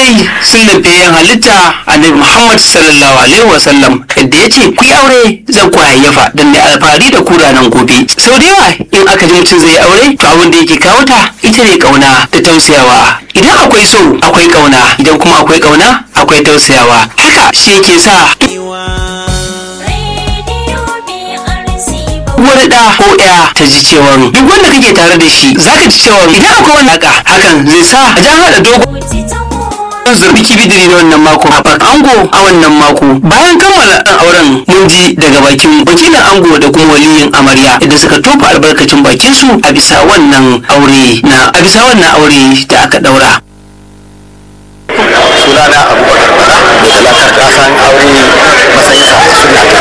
dai sunnan fiyayyen halitta annabi muhammad sallallahu alaihi wasallam da ya ce ku yi aure zan ku hayyafa don ne alfahari da ku ranar gobe sau da yawa in aka ji mutum zai aure to abin da yake kawo ta ita ne kauna da tausayawa idan akwai so akwai kauna idan kuma akwai kauna akwai tausayawa haka shi yake sa wani da ko ya ta ji cewa duk wanda kake tare da shi zaka ji cewa idan akwai wani haka hakan zai sa a jan hada dogo zurbi kibidiri na wannan mako a ango a wannan mako bayan kammala auren mun ji daga bakin wakilin ango da kuma waliyin amarya idan suka tofa albarkacin bakin su a bisa wannan aure na a bisa wannan aure da aka daura sunana abubakar bala mai talakar kasan aure matsayin sa suna ta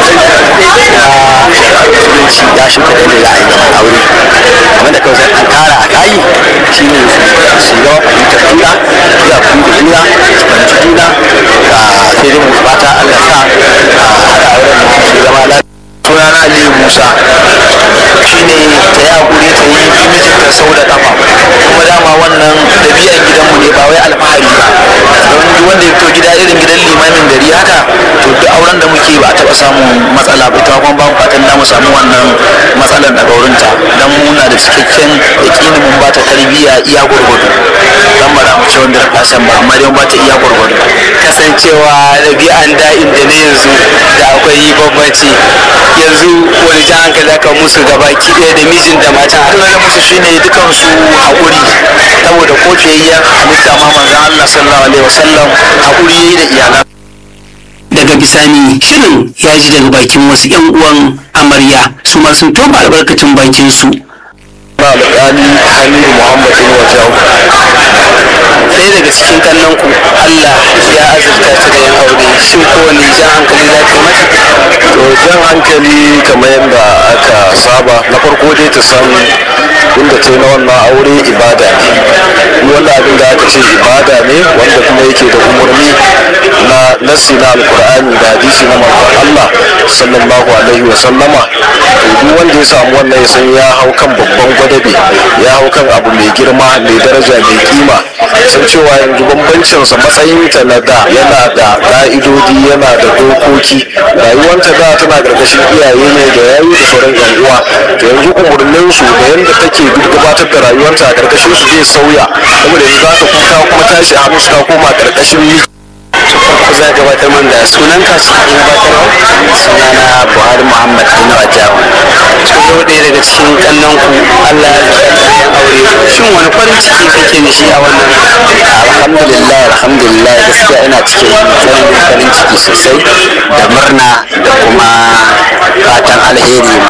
musulunci ya shuka da za a yi zaman aure abinda kawai sai an kara a kayi shi ne su yawa fahimtar juna zuwa fahimtar juna su fahimci juna sai dai mu fata allah sa a haɗa auren su zama lafiya sunana aliyu musa shine ta yi hakuri ta yi bi mijinta sau da kafa kuma dama wannan ɗabi'an gidanmu ne ba wai alfahari ba don duk wanda ya fito gida irin gidan limamin gari haka to duk auren da muke ba a taɓa samun matsala ba ita kuma ba mu fatan da mu samu wannan matsalar daga wurinta don muna da cikakken yaƙini mun ba ta tarbiyya iya gwargwado dan ba za mu ce wanda kasan ba amma dai mun ba ta iya gwargwado kasancewa ɗabi'an da'in da na yanzu da akwai bambanci yanzu wani jan hankali aka musu gaba ɗaya da mijin da mata dole musu shine dukan su haƙuri saboda ko fiyayyen halitta ma manzon Allah sallallahu alaihi wasallam haƙuri yayi da iyalan daga bisani shirin ya ji daga bakin wasu yan uwan amarya su ma sun tofa albarkacin bakin su ba alƙali Hamidu Muhammad bin Wajau ɗaya daga cikin kallon ku Allah ya azurta ta da yin aure shin ko wani jan hankali za ka mata to jan hankali kamar yadda aka saba na farko dai ta san inda ta yi na wannan aure ibada ne wanda abin da aka ce ibada ne wanda kuma yake da umarni na nassi na alkur'ani da hadisi na manzon Allah sallallahu alaihi wa sallama to duk wanda ya samu wannan ya san ya hau kan babban gwadabe ya hau kan abu mai girma mai daraja mai kima san cewa yanzu bambancinsa matsayinta na da yana da ka'idodi yana da dokoki rayuwanta da tana karkashin iyaye ne da yayi da sauran yan uwa to yanzu umurnin su da yanda take gabatar da rayuwarta a karkashin su zai sauya saboda yanzu za ta kuka kuma tashi a hannu ta koma karkashin miji farko za gabatar man da sunan ka cikin gabatarwa sunana buhari muhammad bin wajawa to yau ɗaya daga cikin kallon ku allah ya zaka yin aure shin wani farin ciki kake da shi a wannan alhamdulillah alhamdulillah gaskiya ina cikin farin farin ciki sosai da murna da kuma fatan alheri